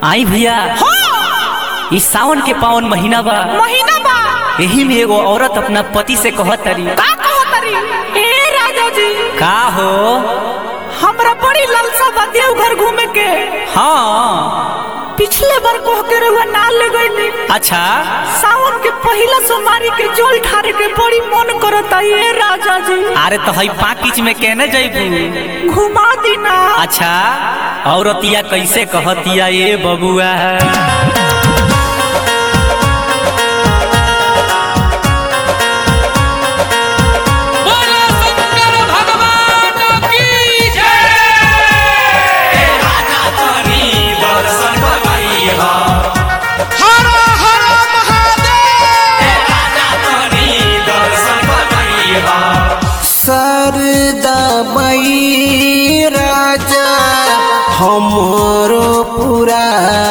आई भैया हाँ इस सावन के पावन महीना बा महीना बा यही में एगो औरत अपना पति से कहत तरी का कहो तरी ए राजा जी का हो हमरा बड़ी लालसा बा देवघर घूमे के हाँ पिछले बार कह के रहुआ ना ले गईली अच्छा सावन के पहिला सोमवारी के जोल ठारे के बड़ी मन करता ये राजा जी अरे तो हई पाकिच में कहने जैबू घुमा दी ना अच्छा औरतिया कैसे कहतिया ये बबुआ बोलो शंकर भगवान की हर हर सरदा मई राजा हमरो पूरा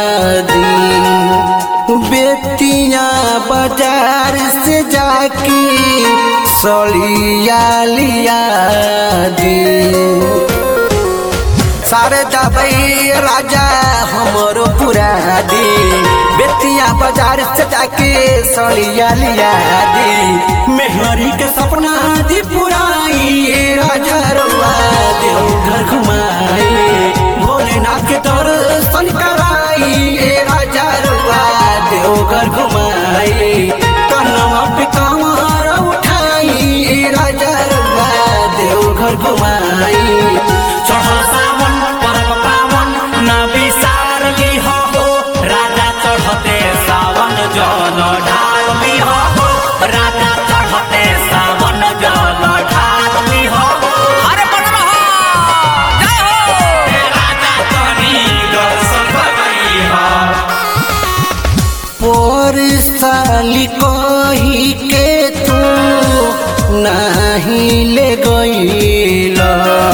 दिन बेटिया बाजार से जाके सलिया लिया दी शारदा बई राजा हमरो पूरा दी बेतिया बाजार से जाके सड़िया लिया दी मेहरी के सपना दी पुराई राजा रुआ देव घर घुमाई भोलेनाथ के दर्शन कराई राजा रुआ देव घर घुमाई कनवा पे कमर उठाई राजा रुआ देव घर घुमाई चढ़ल सावन परम पावन ना विसार लिह हो राजा चढ़ते सावन जल ढाल लिह हो राजा चढ़ते सावन जल ढाल लिह हो अरे बन रहा जय हो राजा तनी दर्शन करइह पर साली कही के तू नहीं ले गईला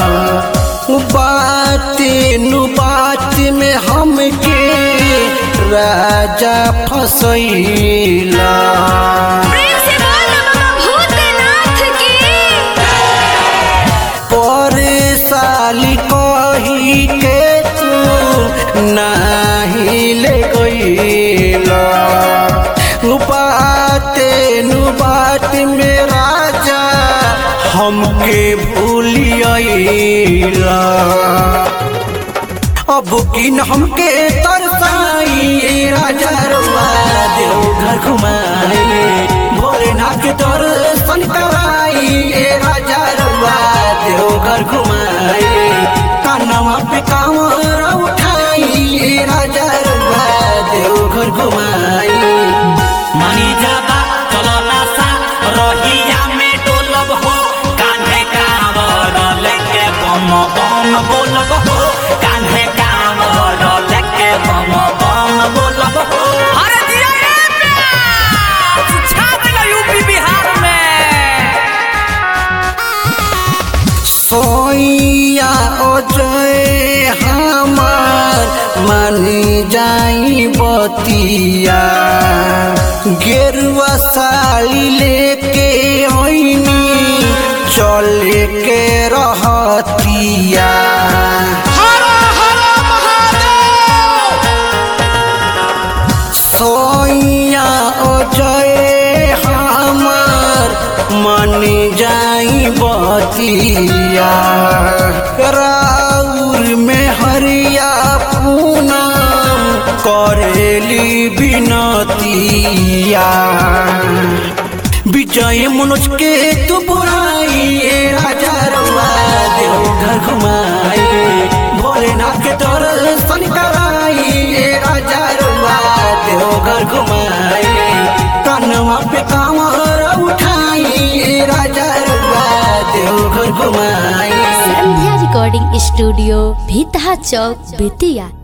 बात नु बात में हमके राजा फसैला प्रेम से बोल बाबा भूतनाथ की पर साली कही के तू नहीं ले गईला बाते नु बात में राजा हमके भूलियला अब किन हमके तरसाई राजा रुआ देव घर घुमाई भोलेनाथ के दर्शन कराई राजा रुआ देव घर घुमाई कानवा पे कांवर उठाई राजा रुआ देव घर घुमाई मनी जाबा चलना सा रहिया में डोलब हो कान्हे कांवर लेके बम बम बोलब हो कान्हे कांवर लेके बम बम बोलब हो अरे दिया रे प्यास छा देला यूपी बिहार में सोइया अजय हमार मन जाई बतिया गेरुआ साली लेके ओइनी चले के रहतिया हर हर महादेव सोइया अजय हमार मन जाई बतिया राउर में हरिया पूनम करेली बिनतिया विजय मनोज के तू बुराई राजा रुआ देव घर घुमाई भोलेनाथ के दर्शन कराई राजा रुआ देव घर घुमाई कनवा पे कांवर उठाई राजा रुआ देव घर घुमाई संध्या रिकॉर्डिंग स्टूडियो भीतहा चौक बेतिया